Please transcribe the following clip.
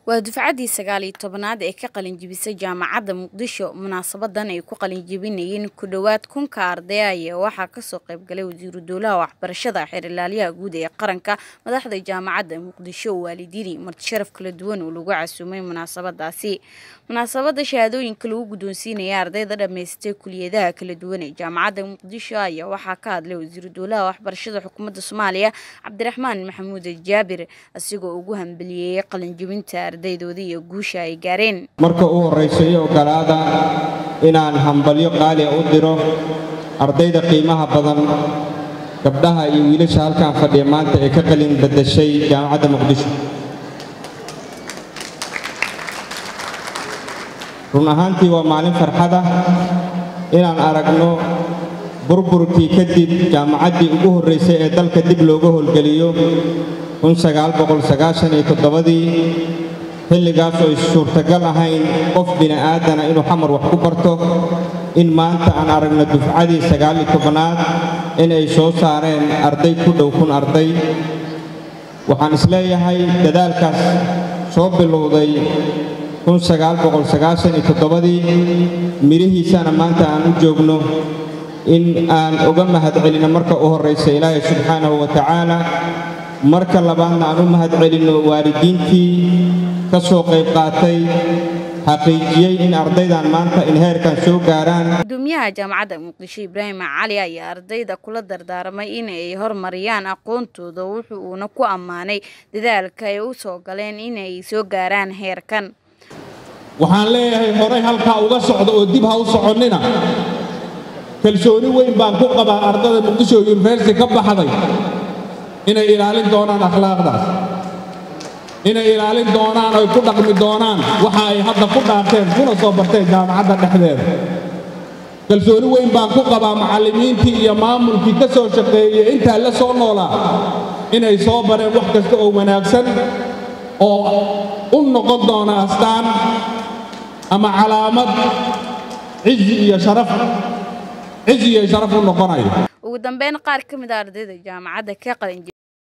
waa dufcaddii sagaal iyo tobanaad ee ka qalinjibisay jaamacadda muqdisho munaasabadan ay ku qalinjibinayeen ku dhowaad kunka arday ayaa waxaa kasoo qaybgalay wasiiru dowlaha waxbarashada xeerlaaliyaha guud ee qaranka madaxda jaamacadda muqdisho waalidiini martisharaf kala duwan oo lagu casuumay munaasabadaasi munaasabada shahaadooyinka lagu guddoonsiinaya ardayda dhammaystay kuliyadaha kala duwan ee jaamacadda muqdisho ayaa waxaa ka hadlay wasiiru dowlaha waxbarashada xukuumadda soomaaliya cabdiraxmaan maxamuud jaabir asigoo ugu hambeliyeeyey qalinjibinta ardaydoodii iyo guusha ay gaareen marka u horraysa iyo ogolaada inaan hambalyo qaaliya u diro ardayda qiimaha badan gabdhaha iyo wiilasha halkan fadhiya maanta ee ka qalin badashay jaamacadda muqdisho run ahaantii waa maalin farxada inaan aragno burburkii kadib jaamacaddii ugu horraysay ee dalka dib looga howlgeliyo ii xilligaas oo is suurtagal ahayn qof bini'aadana inuu xamar wax ku barto in maanta aan aragno dufcadii sagaal iyo tobanaad in ay soo saareen arday ku dhow kun arday waxaan isleeyahay dadaalkaas soo bilowday ii midhihiisana maanta aan u joogno in aan uga mahadcelinno marka u horraysa ilaahay subxaanahu wa tacaala marka labaadna aan u mahadcelinno waalidiintii ka soo qayb qaatay xaqiijiyey in ardaydan maanta in heerkan soo gaaraan gudoomiyaha jaamacadda muqdisho ibraahim cali ayaa ardayda kula dardaarmay in ay horumariyaan aqoontooda wuxu uuna ku ammaanay dadaalka ay u soo galeen inay soo gaaraan heerkan waxaan leeyahay horay halkaa uga socda oo dib ha u soconnina kalsooni weyn baan ku qabaa ardada muqdisho yuniversity ka baxday inay ilaalin doonaan akhlaaqdaas inay ilaalin doonaan oy ku dhaqmi doonaan waxa ay hadda ku dhaarteen kuna soo barteen jaamacadda dhexdeeda kalsooni weyn baan ku qabaa macallimiintii iyo maamulkii ka soo shaqeeyey intaa la soo noolaa inay soo bareen wax kasta oo wanaagsan oo u noqon doona astaan ama calaamad cizi iyo sharaf cizi iyo sharaf u noqonayo ugu dambeyn qaar ka mid a ardayda jaamacadda ka qalin